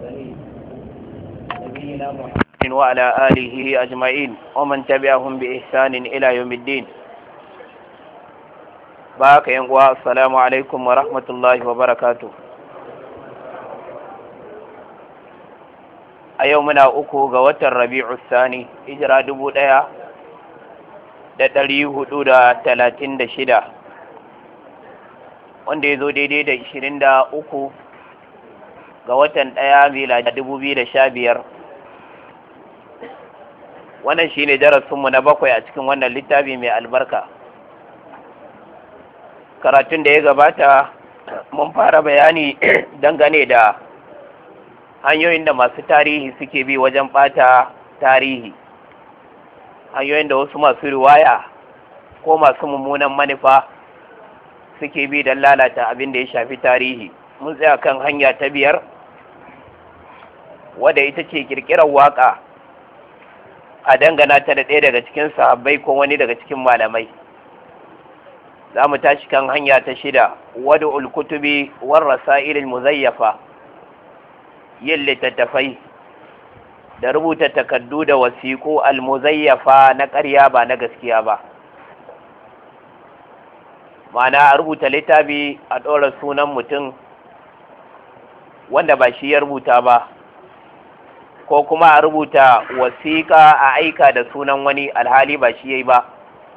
المرسلين نبينا محمد وعلى آله أجمعين ومن تبعهم بإحسان إلى يوم الدين باك ينقوى السلام عليكم ورحمة الله وبركاته a yau muna uku ga watan rabi'u sani hijira dubu ɗaya da ɗari hudu da talatin da shida wanda ya zo daidai da ishirin da uku ga watan ɗaya mila da dubu biyu da sha biyar wannan shi ne darasinmu na bakwai a cikin wannan littafi mai albarka karatun da ya gabata mun fara bayani dangane da hanyoyin da masu tarihi suke bi wajen ɓata tarihi hanyoyin da wasu masu riwaya ko masu mummunan manufa suke bi don lalata abin da ya shafi tarihi mun tsaya kan hanya ta biyar wadda ita ce kirkirar waka a dangana ta da ɗaya daga cikin sahabbai ko wani daga cikin malamai za mu tashi kan hanya ta shida wadda ulkutubi warrasa irin muzayyafa yin littattafai da rubuta takardu da wasiƙu almuzayyafa na ƙarya ba na gaskiya ba ma'ana a rubuta littafi a ɗora sunan mutum wanda ba shi ya rubuta ba ko kuma a rubuta wasiƙa a aika da sunan wani alhali ba shi ya yi ba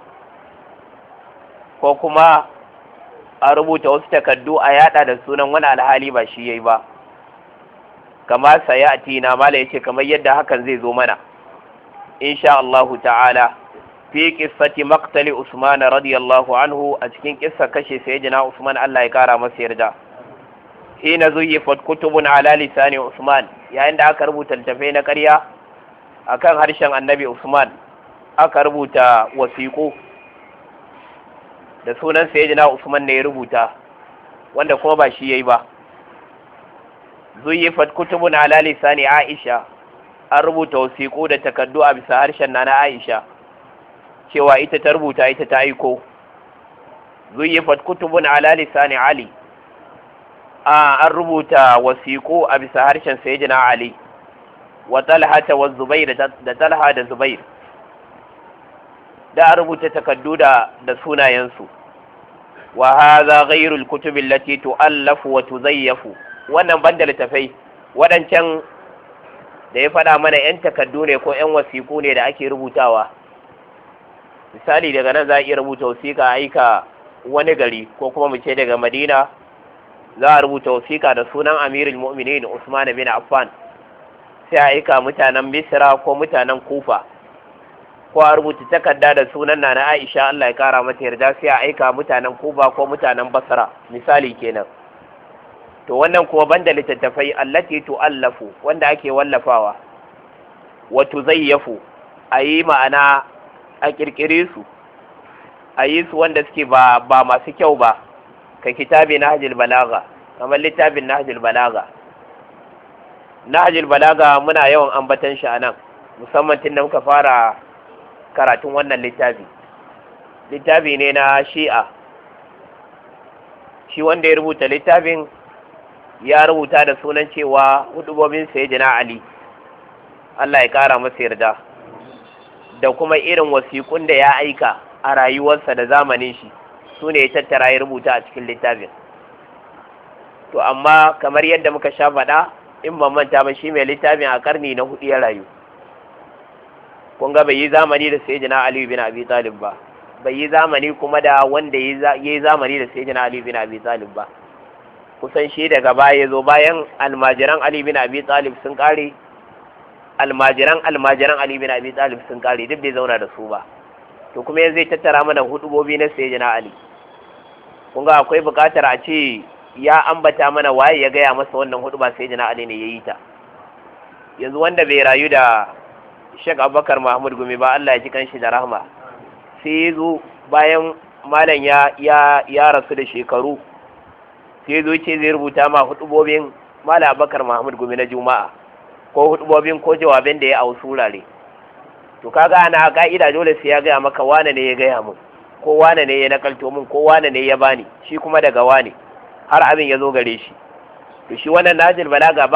ko kuma a rubuta wasu takardu a yada da sunan wani alhali ba shi ya yi ba kama sayati na mala yace kamar yadda hakan zai zo mana insha Allah ta'ala fi qissati maqtali Usman radiyallahu anhu a cikin kissa kashe sayyidina Usman Allah ya kara masa yarda hina zuyyifat kutubun ala lisani Usman yayin da aka rubuta littafai na ƙarya akan harshen Annabi Usman aka rubuta wasiƙu da sunan sayyidina Usman ne ya rubuta wanda kuma ba shi yayi ba zuyyifat kutubun ala lisani Aisha an rubuta wasiƙu da takardu a bisa harshen nana Aisha cewa ita ta rubuta ita ta aiko zuyyifat kutubun ala lisani Ali a an rubuta wasiƙu a bisa harshen sayyidina Ali wa Talha wa Zubair da Talha da Zubair da an rubuta takardu da da sunayensu wa hadha ghayru al-kutubi allati tu'allafu wa tuzayyafu wannan banda littafai waɗancan da ya faɗa mana 'yan takardu ne ko 'yan wasiƙu ne da ake rubutawa misali daga nan za a iya rubuta wasiƙa aika wani gari ko kuma mu ce daga madina za a rubuta wasiƙa da sunan amirul mu'minin usman bin affan sai a aika mutanen misra ko mutanen kufa ko a rubuta takarda da sunan na aisha allah ya kara mata yarda sai a aika mutanen kufa ko mutanen basra misali kenan to wannan kuma banda littattafai allati tu'allafu wanda ake wallafawa wa tuzayyafu ayi ma'ana a kirkire su ayi su wanda suke ba ba masu kyau ba ka kitabi nahjul balaga kamar littafin nahjul balaga nahjul balaga muna yawan ambatan shi anan musamman tun da muka fara karatun wannan littafi littafi ne na shi'a shi wanda ya rubuta littafin ya rubuta da sunan cewa hudubobin sayyidina Ali Allah ya kara masa yarda da kuma irin wasiƙun da ya aika a rayuwarsa da zamanin shi su ne ya tattara ya rubuta a cikin littafin to amma kamar yadda muka sha faɗa in ban manta ba shi mai littafin a karni na hudu ya rayu kun ga bai yi zamani da sayyidina Ali bin Abi Talib ba bai yi zamani kuma da wanda ya yi zamani da sayyidina Ali bin Abi Talib ba kusan shi daga baya zo bayan almajiran Ali bin Abi Talib sun kare almajiran almajiran Ali bin Abi Talib sun kare duk bai zauna da su ba to kuma yanzu zai tattara mana hudubobi na sayyidina Ali kun ga akwai buƙatar a ce ya ambata mana waye ya gaya masa wannan huduba sayyidina Ali ne yayi ta yanzu wanda bai rayu da Sheikh Abubakar Mahmud Gumi ba Allah ya ji kanshi da rahma sai zo bayan malam ya ya ya rasu da shekaru sai zo ce zai rubuta ma hudubobin Malam Abubakar Mahmud Gumi na Juma'a ko hudubobin ko jawabin da ya a wasu wurare to kaga ana ka'ida dole sai ya gaya maka wane ne ya gaya mun ko wane ne ya nakalto mun ko wane ne ya bani shi kuma daga wane har abin ya zo gare shi to shi wannan najil balaga ba